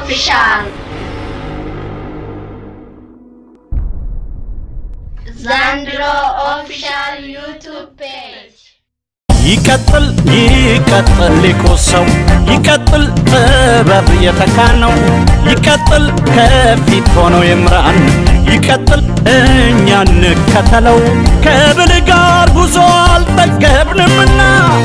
ኦፊሻል ዘንድሮ ኦፊሻል ዩቱብ ፔጅ ይቀጥል ይቀጥል ሊቁ ሰው ይቀጥል ጥበብ የተካነው ይቀጥል ከፊት ሆኖ ይምራን ይቀጥል እኛ እንከተለው ከብል ጋር ጉዞ አልጠገብንምና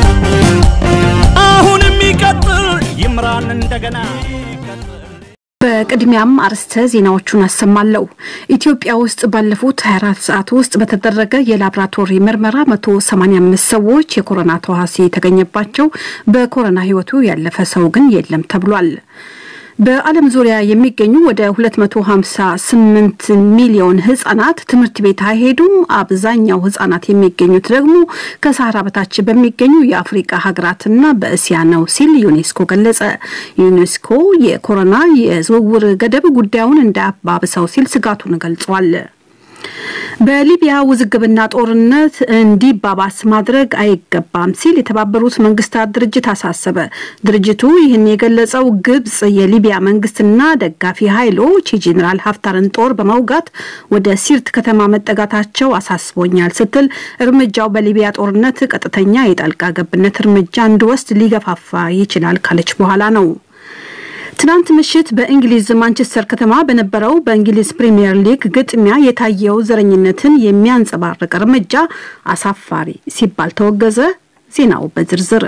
አሁንም ይቀጥል ይምራን እንደገና ይቀጥል በቅድሚያም አርዕስተ ዜናዎቹን አሰማለሁ። ኢትዮጵያ ውስጥ ባለፉት 24 ሰዓት ውስጥ በተደረገ የላብራቶሪ ምርመራ 185 ሰዎች የኮሮና ተዋሲ የተገኘባቸው በኮሮና ሕይወቱ ያለፈ ሰው ግን የለም ተብሏል። በዓለም ዙሪያ የሚገኙ ወደ 258 ሚሊዮን ህጻናት ትምህርት ቤት አይሄዱም። አብዛኛው ህጻናት የሚገኙት ደግሞ ከሳህራ በታች በሚገኙ የአፍሪቃ ሀገራትና በእስያ ነው ሲል ዩኔስኮ ገለጸ። ዩኔስኮ የኮሮና የዝውውር ገደብ ጉዳዩን እንዳያባብሰው ሲል ስጋቱን ገልጿል። በሊቢያ ውዝግብና ጦርነት እንዲባባስ ማድረግ አይገባም ሲል የተባበሩት መንግስታት ድርጅት አሳሰበ። ድርጅቱ ይህን የገለጸው ግብጽ የሊቢያ መንግስትና ደጋፊ ኃይሎች የጄኔራል ሀፍታርን ጦር በመውጋት ወደ ሲርት ከተማ መጠጋታቸው አሳስቦኛል ስትል እርምጃው በሊቢያ ጦርነት ቀጥተኛ የጣልቃ ገብነት እርምጃ እንዲወስድ ሊገፋፋ ይችላል ካለች በኋላ ነው። ትናንት ምሽት በእንግሊዝ ማንቸስተር ከተማ በነበረው በእንግሊዝ ፕሪምየር ሊግ ግጥሚያ የታየው ዘረኝነትን የሚያንጸባርቅ እርምጃ አሳፋሪ ሲባል ተወገዘ። ዜናው በዝርዝር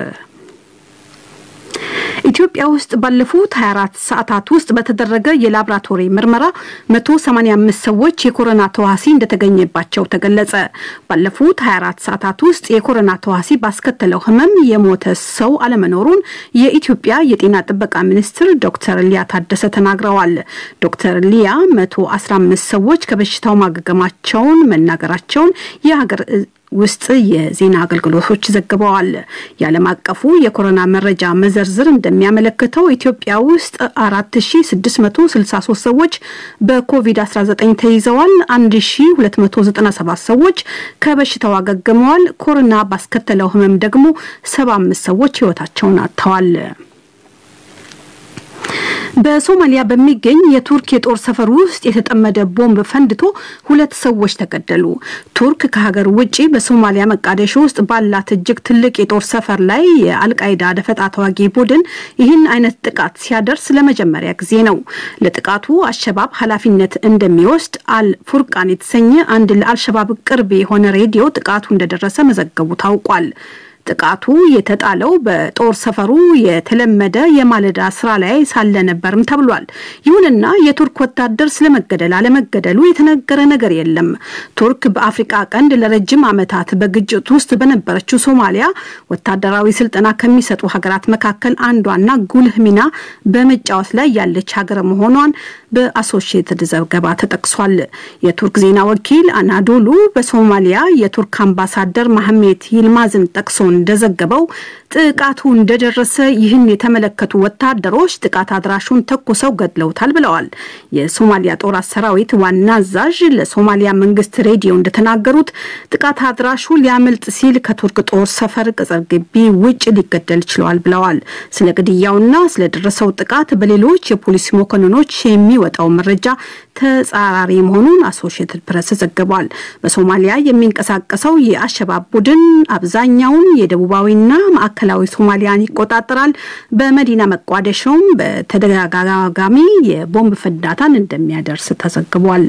ኢትዮጵያ ውስጥ ባለፉት 24 ሰዓታት ውስጥ በተደረገ የላብራቶሪ ምርመራ 185 ሰዎች የኮሮና ተዋሲ እንደተገኘባቸው ተገለጸ። ባለፉት 24 ሰዓታት ውስጥ የኮሮና ተዋሲ ባስከተለው ሕመም የሞተ ሰው አለመኖሩን የኢትዮጵያ የጤና ጥበቃ ሚኒስትር ዶክተር ሊያ ታደሰ ተናግረዋል። ዶክተር ሊያ 115 ሰዎች ከበሽታው ማገገማቸውን መናገራቸውን የሀገር ውስጥ የዜና አገልግሎቶች ዘግበዋል። የዓለም አቀፉ የኮሮና መረጃ መዘርዝር እንደሚያመለክተው ኢትዮጵያ ውስጥ 4663 ሰዎች በኮቪድ-19 ተይዘዋል። 1297 ሰዎች ከበሽታው አገግመዋል። ኮሮና ባስከተለው ህመም ደግሞ 75 ሰዎች ህይወታቸውን አጥተዋል። በሶማሊያ በሚገኝ የቱርክ የጦር ሰፈር ውስጥ የተጠመደ ቦምብ ፈንድቶ ሁለት ሰዎች ተገደሉ። ቱርክ ከሀገር ውጭ በሶማሊያ መቃደሾ ውስጥ ባላት እጅግ ትልቅ የጦር ሰፈር ላይ የአልቃይዳ ደፈጣ ተዋጊ ቡድን ይህን አይነት ጥቃት ሲያደርስ ለመጀመሪያ ጊዜ ነው። ለጥቃቱ አሸባብ ኃላፊነት እንደሚወስድ አል ፉርቃን የተሰኘ አንድ ለአልሸባብ ቅርብ የሆነ ሬዲዮ ጥቃቱ እንደደረሰ መዘገቡ ታውቋል። ጥቃቱ የተጣለው በጦር ሰፈሩ የተለመደ የማለዳ ስራ ላይ ሳለ ነበርም ተብሏል። ይሁንና የቱርክ ወታደር ስለመገደል አለመገደሉ የተነገረ ነገር የለም። ቱርክ በአፍሪቃ ቀንድ ለረጅም ዓመታት በግጭት ውስጥ በነበረችው ሶማሊያ ወታደራዊ ስልጠና ከሚሰጡ ሀገራት መካከል አንዷና ጉልህ ሚና በመጫወት ላይ ያለች ሀገር መሆኗን በአሶሺየትድ ዘገባ ተጠቅሷል። የቱርክ ዜና ወኪል አናዶሉ በሶማሊያ የቱርክ አምባሳደር ማህሜት ይልማዝን ጠቅሶ እንደዘገበው ጥቃቱ እንደደረሰ ይህን የተመለከቱ ወታደሮች ጥቃት አድራሹን ተኩሰው ገድለውታል ብለዋል። የሶማሊያ ጦር ሰራዊት ዋና አዛዥ ለሶማሊያ መንግስት ሬዲዮ እንደተናገሩት ጥቃት አድራሹ ሊያመልጥ ሲል ከቱርክ ጦር ሰፈር ቅጽር ግቢ ውጭ ሊገደል ችለዋል ብለዋል። ስለ ግድያውና ስለደረሰው ጥቃት በሌሎች የፖሊስ መኮንኖች የሚወጣው መረጃ ተጻራሪ መሆኑን አሶሺየትድ ፕሬስ ዘግቧል። በሶማሊያ የሚንቀሳቀሰው የአሸባብ ቡድን አብዛኛውን የደቡባዊና ማዕከላዊ ሶማሊያን ይቆጣጠራል። በመዲና መቋደሾም በተደጋጋሚ የቦምብ ፍንዳታን እንደሚያደርስ ተዘግቧል።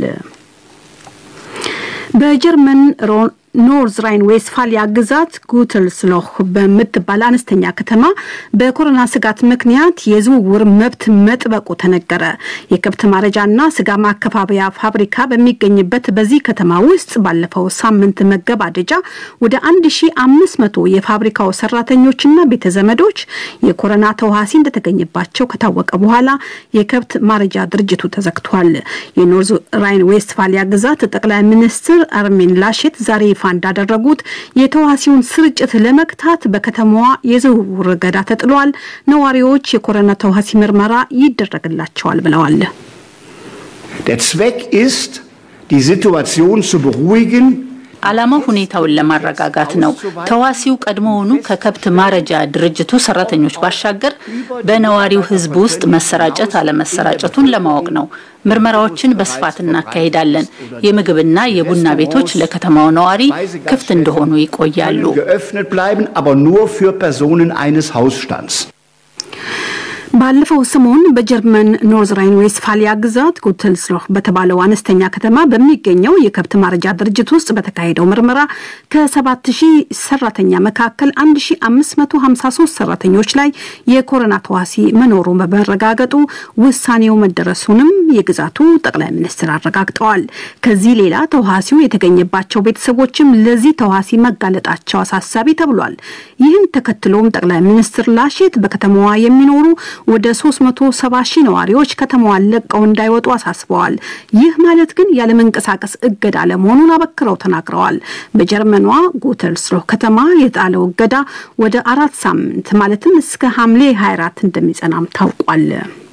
በጀርመን ኖርዝ ራይን ዌስትፋሊያ ግዛት ጉትልስሎህ በምትባል አነስተኛ ከተማ በኮሮና ስጋት ምክንያት የዝውውር መብት መጥበቁ ተነገረ። የከብት ማረጃና ስጋ ማከፋፈያ ፋብሪካ በሚገኝበት በዚህ ከተማ ውስጥ ባለፈው ሳምንት መገባደጃ ወደ 1500 የፋብሪካው ሰራተኞችና ቤተዘመዶች የኮሮና ተዋሲ እንደተገኘባቸው ከታወቀ በኋላ የከብት ማረጃ ድርጅቱ ተዘግቷል። የኖርዝ ራይን ዌስትፋሊያ ግዛት ጠቅላይ ሚኒስትር አርሚን ላሼት ዛሬ ይፋ እንዳደረጉት የተዋሲውን ስርጭት ለመግታት በከተማዋ የዝውውር እገዳ ተጥሏል። ነዋሪዎች የኮሮና ተዋሲ ምርመራ ይደረግላቸዋል ብለዋል። Der Zweck ist, die Situation zu beruhigen, ዓላማው ሁኔታውን ለማረጋጋት ነው። ተዋሲው ቀድሞውኑ ከከብት ማረጃ ድርጅቱ ሰራተኞች ባሻገር በነዋሪው ሕዝብ ውስጥ መሰራጨት አለመሰራጨቱን ለማወቅ ነው። ምርመራዎችን በስፋት እናካሂዳለን። የምግብና የቡና ቤቶች ለከተማው ነዋሪ ክፍት እንደሆኑ ይቆያሉ። geöffnet bleiben, aber nur für Personen eines Hausstands. ባለፈው ሰሞን በጀርመን ኖርዝ ራይን ዌስትፋሊያ ግዛት ጉትልስሎህ በተባለው አነስተኛ ከተማ በሚገኘው የከብት ማረጃ ድርጅት ውስጥ በተካሄደው ምርመራ ከ7000 ሰራተኛ መካከል 1553 ሰራተኞች ላይ የኮሮና ተዋሲ መኖሩ በመረጋገጡ ውሳኔው መደረሱንም የግዛቱ ጠቅላይ ሚኒስትር አረጋግጠዋል። ከዚህ ሌላ ተዋሲው የተገኘባቸው ቤተሰቦችም ለዚህ ተዋሲ መጋለጣቸው አሳሳቢ ተብሏል። ይህን ተከትሎም ጠቅላይ ሚኒስትር ላሼት በከተማዋ የሚኖሩ ወደ 370 ሺህ ነዋሪዎች ከተማዋን ለቀው እንዳይወጡ አሳስበዋል። ይህ ማለት ግን ያለመንቀሳቀስ እገዳ ለመሆኑን አበክረው ተናግረዋል። በጀርመኗ ጉተልስሎህ ከተማ የጣለው እገዳ ወደ አራት ሳምንት ማለትም እስከ ሐምሌ 24 እንደሚጸናም ታውቋል።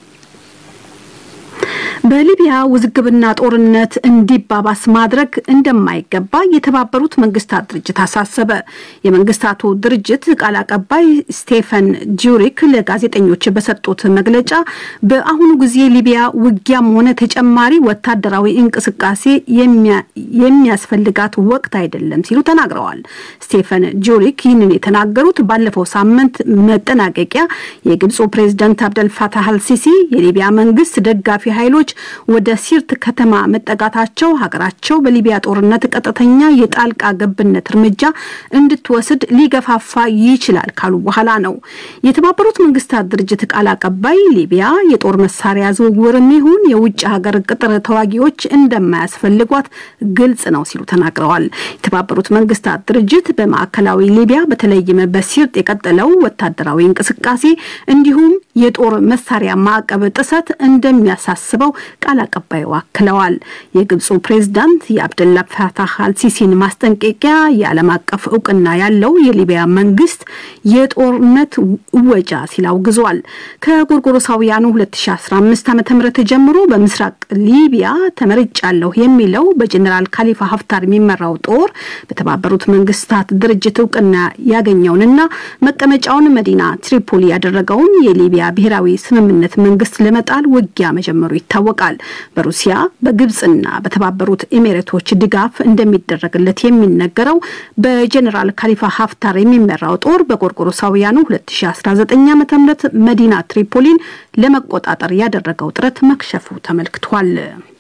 በሊቢያ ውዝግብና ጦርነት እንዲባባስ ማድረግ እንደማይገባ የተባበሩት መንግስታት ድርጅት አሳሰበ። የመንግስታቱ ድርጅት ቃል አቀባይ ስቴፈን ጁሪክ ለጋዜጠኞች በሰጡት መግለጫ በአሁኑ ጊዜ ሊቢያ ውጊያም ሆነ ተጨማሪ ወታደራዊ እንቅስቃሴ የሚያስፈልጋት ወቅት አይደለም ሲሉ ተናግረዋል። ስቴፈን ጁሪክ ይህንን የተናገሩት ባለፈው ሳምንት መጠናቀቂያ የግብፁ ፕሬዝዳንት አብደልፋታህ አልሲሲ የሊቢያ መንግስት ደጋፊ ኃይሎች ወደ ሲርት ከተማ መጠጋታቸው ሀገራቸው በሊቢያ ጦርነት ቀጥተኛ የጣልቃ ገብነት እርምጃ እንድትወስድ ሊገፋፋ ይችላል ካሉ በኋላ ነው። የተባበሩት መንግስታት ድርጅት ቃል አቀባይ ሊቢያ የጦር መሳሪያ ዝውውርም ይሁን የውጭ ሀገር ቅጥር ተዋጊዎች እንደማያስፈልጓት ግልጽ ነው ሲሉ ተናግረዋል። የተባበሩት መንግስታት ድርጅት በማዕከላዊ ሊቢያ በተለይም በሲርጥ የቀጠለው ወታደራዊ እንቅስቃሴ እንዲሁም የጦር መሳሪያ ማዕቀብ ጥሰት እንደሚያሳስበው ቃል አቀባዩ አክለዋል። የግብፁ ፕሬዝዳንት የአብደላ ፋታህ አልሲሲን ማስጠንቀቂያ የዓለም አቀፍ እውቅና ያለው የሊቢያ መንግስት የጦርነት እወጃ ሲል አውግዟል። ከጎርጎሮሳውያኑ 2015 ዓ ም ጀምሮ በምስራቅ ሊቢያ ተመርጫለሁ የሚለው በጀኔራል ካሊፋ ሀፍታር የሚመራው ጦር በተባበሩት መንግስታት ድርጅት እውቅና ያገኘውንና መቀመጫውን መዲና ትሪፖሊ ያደረገውን የሊቢያ ብሔራዊ ስምምነት መንግስት ለመጣል ውጊያ መጀመሩ ይታወቃል። በሩሲያ በግብፅና በተባበሩት ኤሚሬቶች ድጋፍ እንደሚደረግለት የሚነገረው በጀኔራል ካሊፋ ሀፍታር የሚመራው ጦር በጎርጎሮሳውያኑ 2019 ዓ ም መዲና ትሪፖሊን ለመቆጣጠር ያደረገው ጥረት መክሸፉ ተመልክቷል።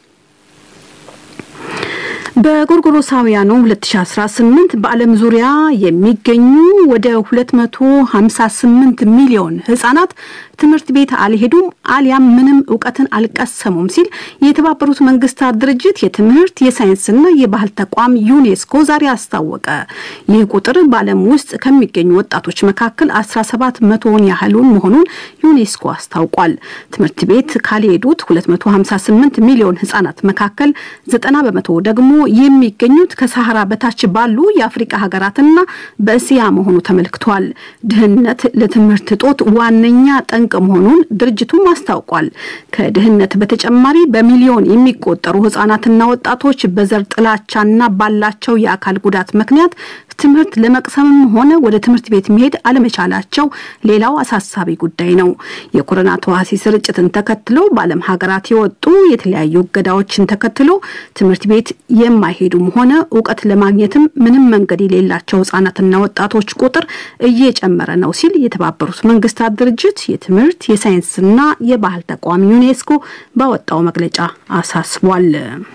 በጎርጎሮሳውያኑ 2018 በዓለም ዙሪያ የሚገኙ ወደ 258 ሚሊዮን ህጻናት ትምህርት ቤት አልሄዱም አሊያም ምንም እውቀትን አልቀሰሙም ሲል የተባበሩት መንግስታት ድርጅት የትምህርት የሳይንስና የባህል ተቋም ዩኔስኮ ዛሬ አስታወቀ። ይህ ቁጥር በዓለም ውስጥ ከሚገኙ ወጣቶች መካከል 17 መቶውን ያህሉን መሆኑን ዩኔስኮ አስታውቋል። ትምህርት ቤት ካልሄዱት 258 ሚሊዮን ህጻናት መካከል 90 በመቶ ደግሞ የሚገኙት ከሳህራ በታች ባሉ የአፍሪቃ ሀገራትና በእስያ መሆኑ ተመልክቷል። ድህነት ለትምህርት እጦት ዋነኛ ጠንቅ መሆኑን ድርጅቱም አስታውቋል። ከድህነት በተጨማሪ በሚሊዮን የሚቆጠሩ ህጻናትና ወጣቶች በዘር ጥላቻና ባላቸው የአካል ጉዳት ምክንያት ትምህርት ለመቅሰምም ሆነ ወደ ትምህርት ቤት መሄድ አለመቻላቸው ሌላው አሳሳቢ ጉዳይ ነው። የኮሮና ተዋሲ ስርጭትን ተከትሎ በዓለም ሀገራት የወጡ የተለያዩ እገዳዎችን ተከትሎ ትምህርት ቤት የማይሄዱም ሆነ እውቀት ለማግኘትም ምንም መንገድ የሌላቸው ህጻናትና ወጣቶች ቁጥር እየጨመረ ነው ሲል የተባበሩት መንግስታት ድርጅት የትምህርት የሳይንስና የባህል ተቋም ዩኔስኮ ባወጣው መግለጫ አሳስቧል።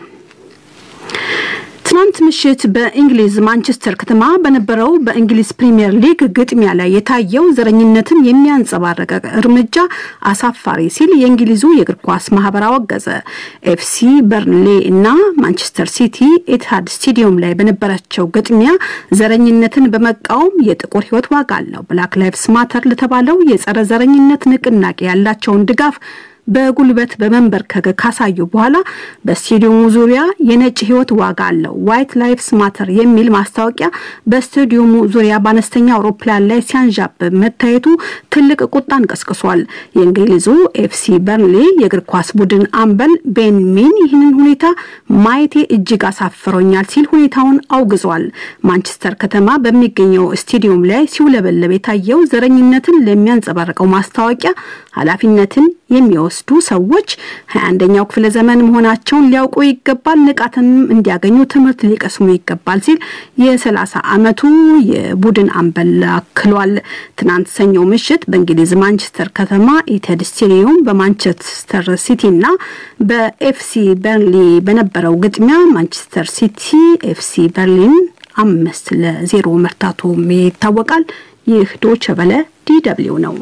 ትናንት ምሽት በእንግሊዝ ማንቸስተር ከተማ በነበረው በእንግሊዝ ፕሪምየር ሊግ ግጥሚያ ላይ የታየው ዘረኝነትን የሚያንጸባረቀ እርምጃ አሳፋሪ ሲል የእንግሊዙ የእግር ኳስ ማህበር አወገዘ። ኤፍሲ በርንሌ እና ማንቸስተር ሲቲ ኤትሃድ ስቴዲየም ላይ በነበራቸው ግጥሚያ ዘረኝነትን በመቃወም የጥቁር ህይወት ዋጋ አለው ብላክ ላይቭስ ማተር ለተባለው የጸረ ዘረኝነት ንቅናቄ ያላቸውን ድጋፍ በጉልበት በመንበርከክ ካሳዩ በኋላ በስቴዲየሙ ዙሪያ የነጭ ሕይወት ዋጋ አለው ዋይት ላይፍስ ማተር የሚል ማስታወቂያ በስቴዲየሙ ዙሪያ በአነስተኛ አውሮፕላን ላይ ሲያንዣብብ መታየቱ ትልቅ ቁጣን ቀስቅሷል። የእንግሊዙ ኤፍሲ በርንሌ የእግር ኳስ ቡድን አምበል ቤን ሚን ይህንን ሁኔታ ማየቴ እጅግ አሳፍሮኛል ሲል ሁኔታውን አውግዟል። ማንቸስተር ከተማ በሚገኘው ስቴዲየም ላይ ሲውለበለብ የታየው ዘረኝነትን ለሚያንጸባርቀው ማስታወቂያ ኃላፊነትን የሚወስዱ ሰዎች ሀያ አንደኛው ክፍለ ዘመን መሆናቸውን ሊያውቁ ይገባል፣ ንቃትንም እንዲያገኙ ትምህርት ሊቀስሙ ይገባል ሲል የሰላሳ ዓመቱ የቡድን አምበል አክሏል። ትናንት ሰኞ ምሽት በእንግሊዝ ማንቸስተር ከተማ ኢቴድ ስቴዲየም በማንቸስተር ሲቲ እና በኤፍሲ በርንሊ በነበረው ግጥሚያ ማንቸስተር ሲቲ ኤፍሲ በርሊን አምስት ለዜሮ መርታቱም ይታወቃል። ይህ ዶቸ በለ ዲ ደብልዩ ነው።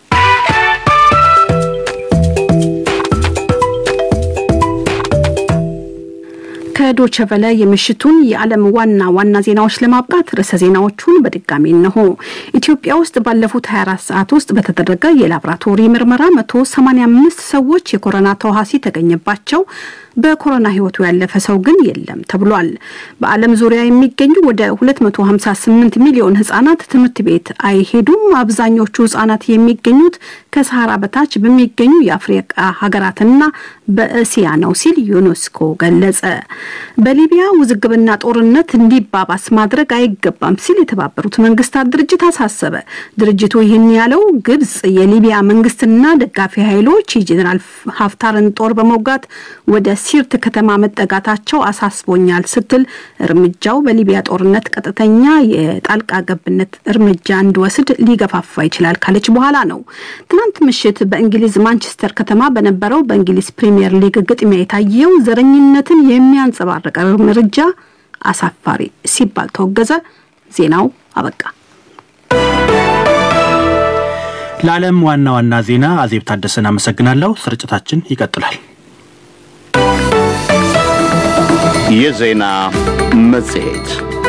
ከዶቸ በለ የምሽቱን የዓለም ዋና ዋና ዜናዎች ለማብቃት ርዕሰ ዜናዎቹን በድጋሚ እነሆ። ኢትዮጵያ ውስጥ ባለፉት 24 ሰዓት ውስጥ በተደረገ የላቦራቶሪ ምርመራ 185 ሰዎች የኮሮና ተዋሲ ተገኘባቸው። በኮሮና ሕይወቱ ያለፈ ሰው ግን የለም ተብሏል። በዓለም ዙሪያ የሚገኙ ወደ 258 ሚሊዮን ህጻናት ትምህርት ቤት አይሄዱም። አብዛኞቹ ህጻናት የሚገኙት ከሰሃራ በታች በሚገኙ የአፍሪቃ ሀገራትና በእስያ ነው ሲል ዩኔስኮ ገለጸ። በሊቢያ ውዝግብና ጦርነት እንዲባባስ ማድረግ አይገባም ሲል የተባበሩት መንግስታት ድርጅት አሳሰበ። ድርጅቱ ይህን ያለው ግብጽ የሊቢያ መንግስትና ደጋፊ ኃይሎች የጄኔራል ሀፍታርን ጦር በመውጋት ወደ ሲርት ከተማ መጠጋታቸው አሳስቦኛል ስትል እርምጃው በሊቢያ ጦርነት ቀጥተኛ የጣልቃ ገብነት እርምጃ እንዲወስድ ሊገፋፋ ይችላል ካለች በኋላ ነው። ትናንት ምሽት በእንግሊዝ ማንቸስተር ከተማ በነበረው በእንግሊዝ ፕሪምየር ሊግ ግጥሚያ የታየው ዘረኝነትን የሚያንጸባርቅ እርምጃ አሳፋሪ ሲባል ተወገዘ። ዜናው አበቃ። ለዓለም ዋና ዋና ዜና አዜብ ታደሰን አመሰግናለሁ። ስርጭታችን ይቀጥላል። የዜና መጽሔት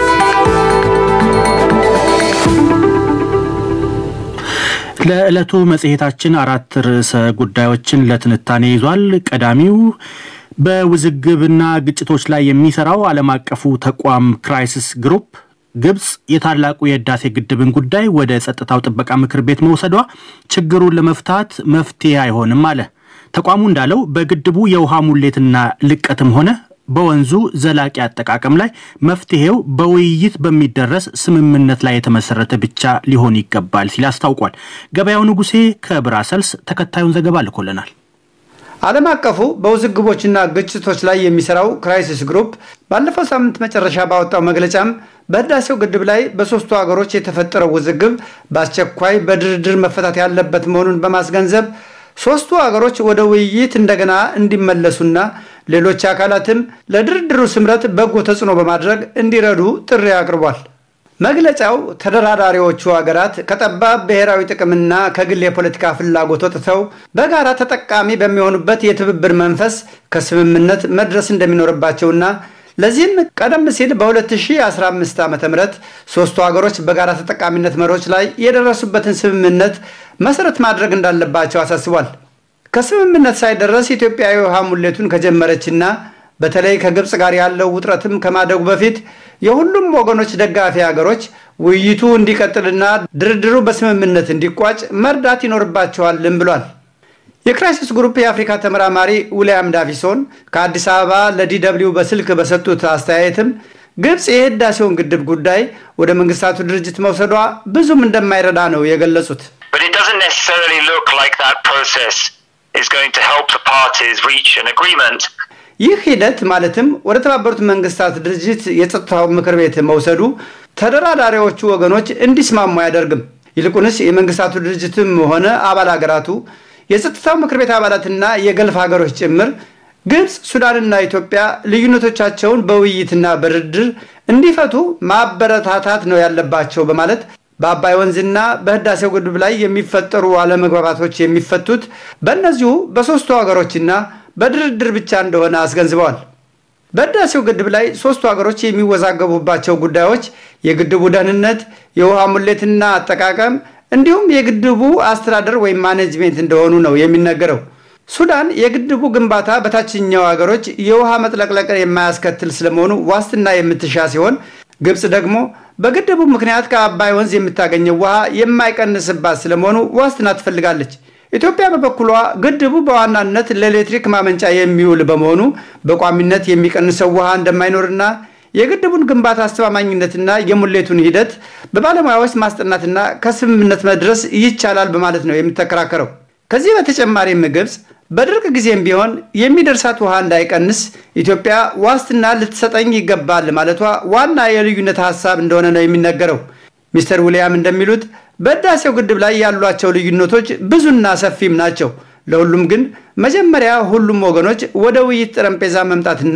ለዕለቱ መጽሔታችን አራት ርዕሰ ጉዳዮችን ለትንታኔ ይዟል። ቀዳሚው በውዝግብና ግጭቶች ላይ የሚሰራው ዓለም አቀፉ ተቋም ክራይሲስ ግሩፕ ግብጽ የታላቁ የህዳሴ ግድብን ጉዳይ ወደ ጸጥታው ጥበቃ ምክር ቤት መውሰዷ ችግሩን ለመፍታት መፍትሄ አይሆንም አለ። ተቋሙ እንዳለው በግድቡ የውሃ ሙሌትና ልቀትም ሆነ በወንዙ ዘላቂ አጠቃቀም ላይ መፍትሄው በውይይት በሚደረስ ስምምነት ላይ የተመሰረተ ብቻ ሊሆን ይገባል ሲል አስታውቋል። ገበያው ንጉሴ ከብራሰልስ ተከታዩን ዘገባ ልኮልናል። ዓለም አቀፉ በውዝግቦችና ግጭቶች ላይ የሚሰራው ክራይሲስ ግሩፕ ባለፈው ሳምንት መጨረሻ ባወጣው መግለጫም በህዳሴው ግድብ ላይ በሦስቱ ሀገሮች የተፈጠረው ውዝግብ በአስቸኳይ በድርድር መፈታት ያለበት መሆኑን በማስገንዘብ ሦስቱ ሀገሮች ወደ ውይይት እንደገና እንዲመለሱና ሌሎች አካላትም ለድርድሩ ስምረት በጎ ተጽዕኖ በማድረግ እንዲረዱ ጥሪ አቅርቧል። መግለጫው ተደራዳሪዎቹ ሀገራት ከጠባብ ብሔራዊ ጥቅምና ከግል የፖለቲካ ፍላጎት ወጥተው በጋራ ተጠቃሚ በሚሆኑበት የትብብር መንፈስ ከስምምነት መድረስ እንደሚኖርባቸውና ለዚህም ቀደም ሲል በ2015 ዓ ም ሦስቱ ሀገሮች በጋራ ተጠቃሚነት መሪዎች ላይ የደረሱበትን ስምምነት መሰረት ማድረግ እንዳለባቸው አሳስቧል። ከስምምነት ሳይደረስ ኢትዮጵያ የውሃ ሙሌቱን ከጀመረችና በተለይ ከግብፅ ጋር ያለው ውጥረትም ከማደጉ በፊት የሁሉም ወገኖች ደጋፊ ሀገሮች ውይይቱ እንዲቀጥልና ድርድሩ በስምምነት እንዲቋጭ መርዳት ይኖርባቸዋልም ብሏል። የክራይሲስ ግሩፕ የአፍሪካ ተመራማሪ ዊልያም ዳቪሶን ከአዲስ አበባ ለዲደብሊው በስልክ በሰጡት አስተያየትም ግብፅ የህዳሴውን ግድብ ጉዳይ ወደ መንግስታቱ ድርጅት መውሰዷ ብዙም እንደማይረዳ ነው የገለጹት። ይህ ሂደት ማለትም ወደ ተባበሩት መንግስታት ድርጅት የጸጥታው ምክር ቤት መውሰዱ ተደራዳሪዎቹ ወገኖች እንዲስማሙ አያደርግም። ይልቁንስ የመንግስታቱ ድርጅትም ሆነ አባል ሀገራቱ የጸጥታው ምክር ቤት አባላትና የገልፍ ሀገሮች ጭምር ግብፅ፣ ሱዳንና ኢትዮጵያ ልዩነቶቻቸውን በውይይትና በድርድር እንዲፈቱ ማበረታታት ነው ያለባቸው በማለት በአባይ ወንዝና በህዳሴው ግድብ ላይ የሚፈጠሩ አለመግባባቶች የሚፈቱት በእነዚሁ በሦስቱ ሀገሮችና በድርድር ብቻ እንደሆነ አስገንዝበዋል። በህዳሴው ግድብ ላይ ሦስቱ ሀገሮች የሚወዛገቡባቸው ጉዳዮች የግድቡ ደህንነት፣ የውሃ ሙሌትና አጠቃቀም እንዲሁም የግድቡ አስተዳደር ወይም ማኔጅሜንት እንደሆኑ ነው የሚነገረው። ሱዳን የግድቡ ግንባታ በታችኛው ሀገሮች የውሃ መጥለቅለቅን የማያስከትል ስለመሆኑ ዋስትና የምትሻ ሲሆን ግብፅ ደግሞ በግድቡ ምክንያት ከአባይ ወንዝ የምታገኘው ውሃ የማይቀንስባት ስለመሆኑ ዋስትና ትፈልጋለች። ኢትዮጵያ በበኩሏ ግድቡ በዋናነት ለኤሌክትሪክ ማመንጫ የሚውል በመሆኑ በቋሚነት የሚቀንሰው ውሃ እንደማይኖርና የግድቡን ግንባታ አስተማማኝነትና የሙሌቱን ሂደት በባለሙያዎች ማስጠናትና ከስምምነት መድረስ ይቻላል በማለት ነው የምትከራከረው። ከዚህ በተጨማሪም ግብፅ በድርቅ ጊዜም ቢሆን የሚደርሳት ውሃ እንዳይቀንስ ኢትዮጵያ ዋስትና ልትሰጠኝ ይገባል ማለቷ ዋና የልዩነት ሀሳብ እንደሆነ ነው የሚነገረው። ሚስተር ዊልያም እንደሚሉት በህዳሴው ግድብ ላይ ያሏቸው ልዩነቶች ብዙና ሰፊም ናቸው። ለሁሉም ግን መጀመሪያ ሁሉም ወገኖች ወደ ውይይት ጠረጴዛ መምጣትና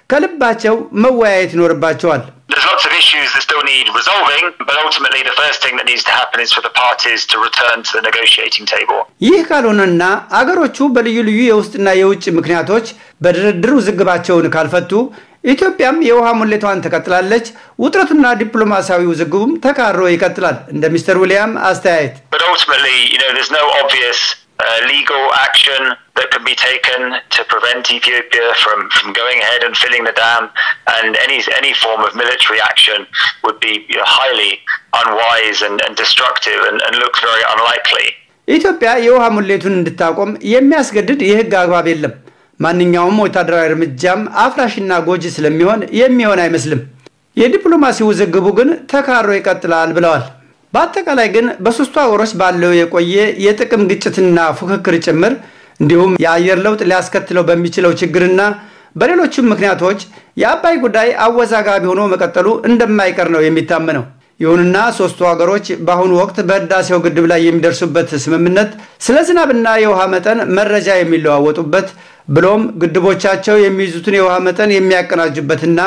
ከልባቸው መወያየት ይኖርባቸዋል። There's lots of issues that still need resolving, but ultimately the first thing that needs to happen is for the parties to return to the negotiating table. ይህ ካልሆነና አገሮቹ በልዩ ልዩ የውስጥና የውጭ ምክንያቶች በድርድር ውዝግባቸውን ካልፈቱ ኢትዮጵያም የውሃ ሙሌቷን ትቀጥላለች። ውጥረቱና ዲፕሎማሲያዊ ውዝግቡም ተካሮ ይቀጥላል። እንደ ሚስተር ዊልያም አስተያየት But ultimately, you know, there's no obvious uh, legal action that can be taken to prevent Ethiopia from, from going ahead and filling the dam, and any any form of military action would be you know, highly unwise and, and destructive and, and looks very unlikely. ኢትዮጵያ የውሃ ሙሌቱን እንድታቆም የሚያስገድድ የሕግ አግባብ የለም። ማንኛውም ወታደራዊ እርምጃም አፍራሽና ጎጂ ስለሚሆን የሚሆን አይመስልም። የዲፕሎማሲ ውዝግቡ ግን ተካሮ ይቀጥላል ብለዋል። በአጠቃላይ ግን በሶስቱ ሀገሮች ባለው የቆየ የጥቅም ግጭትና ፉክክር ጭምር እንዲሁም የአየር ለውጥ ሊያስከትለው በሚችለው ችግርና በሌሎችም ምክንያቶች የአባይ ጉዳይ አወዛጋቢ ሆኖ መቀጠሉ እንደማይቀር ነው የሚታመነው። ይሁንና ሶስቱ ሀገሮች በአሁኑ ወቅት በህዳሴው ግድብ ላይ የሚደርሱበት ስምምነት ስለ ዝናብና የውሃ መጠን መረጃ የሚለዋወጡበት ብሎም ግድቦቻቸው የሚይዙትን የውሃ መጠን የሚያቀናጁበትና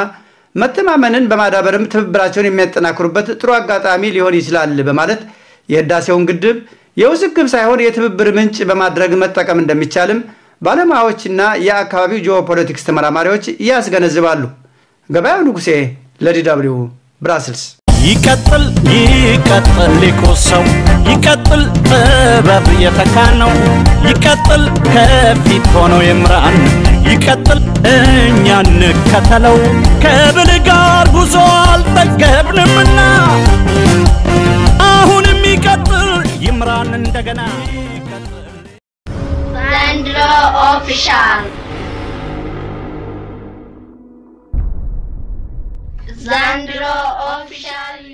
መተማመንን በማዳበርም ትብብራቸውን የሚያጠናክሩበት ጥሩ አጋጣሚ ሊሆን ይችላል በማለት የህዳሴውን ግድብ የውዝግብ ሳይሆን የትብብር ምንጭ በማድረግ መጠቀም እንደሚቻልም ባለሙያዎችና የአካባቢው ጂኦፖለቲክስ ተመራማሪዎች ያስገነዝባሉ። ገበያው ንጉሴ ለዲ ደብልዩ ብራስልስ። ይቀጥል ይቀጥል ሊቁ ሰው ይቀጥል ጥበብ የተካነው ይቀጥል ከፊት ሆኖ ይምራን ይቀጥል እኛ እንከተለው ከብል ጋር ጉዞ አልጠገብንምና አሁንም ይቀጥል ይምራን እንደገና ዘንድሮ ኦፊሻል ዘንድሮ ኦፊሻል